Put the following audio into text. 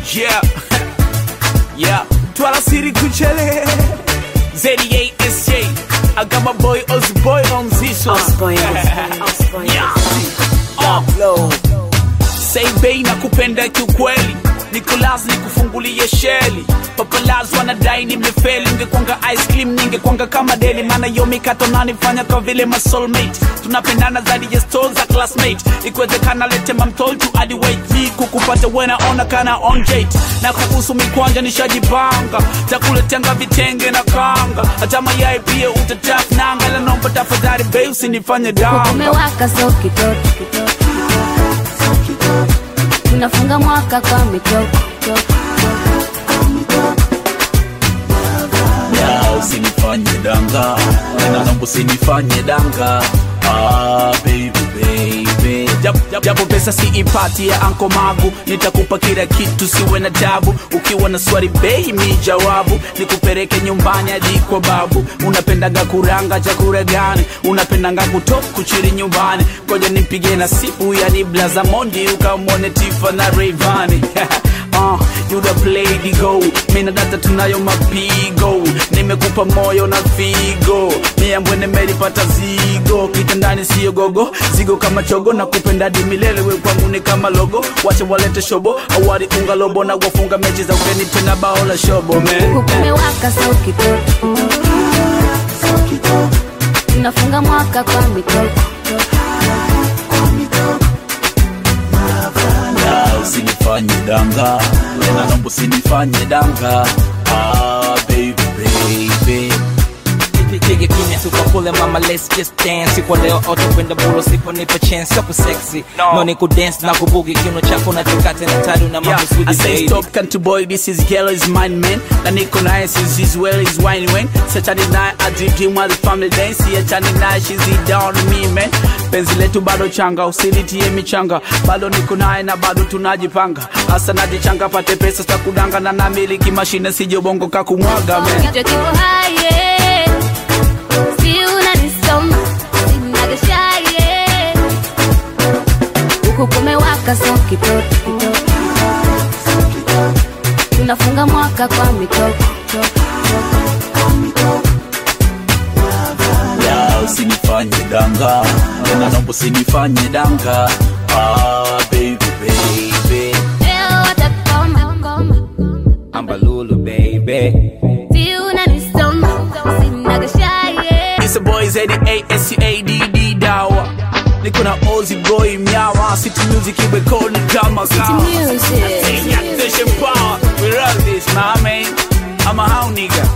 Yeah. yeah. Twala City Kuchele. Z8SJ. I got my boy Osboy on this one. Osboy, Osboy, Osboy. Yeah. Uh, Say bei na kupenda kiukweli Nicolas nikufungulie sheli Papalaz wanadai nimefeli Ningekwanga ice cream ningekwanga kama deli Maana yo mikato nanifanya kwa vile ma soulmate Tunapendana zaidi ya stone za classmate Ikiwezekana lete mamtol tu hadi wait Kukupata wena ona kana on date Na kuhusu mikwanja nishajipanga Takuletanga vitenge na kanga Hata mayai pia utataf nanga La nomba tafadhali bei usinifanye danga Umewaka so kitoto kitoto, kitoto. Tunafunga mwaka kwa mitoko toko, Ya, usinifanye danga tena naomba usinifanye danga ah, baby, baby. Jap- jap- japo pesa siipati ya anko magu nitakupa kila kitu siwe na tabu ukiwa na swali bei mi jawabu nikupeleke nyumbani hadi kwa babu unapendaga kuranga chakula gani unapendanga kutok kuchiri nyumbani koja nimpige na sipu yani blaza mondi ukamwone tifa na reivani Uh, you the play the go mina data tunayo mapigo nimekupa moyo na figo miambwe nimelipata zigo kitandani siyo gogo zigo kama chogo na kupenda di milele we kwangu ni kama logo wache walete shobo awari unga lobo na wafunga mechi za ugeni tena bao la shobo man huku kumewaka so kitoto kitoto. Tunafunga mwaka kwa mitoko Ya, usinifanye danga tena naomba usinifanye danga ah, baby, baby. Pige kimya tukakule mama let's just dance kwa leo auto kwenda bulo sipo nipa chance hapo sexy No. no ni kudance na kubugi kiuno chako na chokate na tadu na Yeah, mambo sweet I say baby stop country boy, this is girl is mine man Na niko naye since as well is wine when Sachani naye I dream dream while the family dance See achani naye she's it down to me man Penzi letu bado changa, usilitie michanga Bado niko naye na bado tunajipanga Asa najichanga pate pesa stakudanga Na namiliki mashine sijo bongo kakumwaga man Kichwa kiko haye Si unanisoma Sinagashaye Huku kumewaka so kitoto kitoto Tunafunga mwaka kwa mitoko Ya, usinifanye danga Tena naomba usinifanye danga Ah, baby, baby Leo watakoma koma ambalulu baby Si unanisoma Sinagashaye It's a boy Z-A-S-C-A-D-D dawa Niko na Ozzy boy myawa City music iwe koni kama kawa Music Station power We run this, nah man I'm a how nigga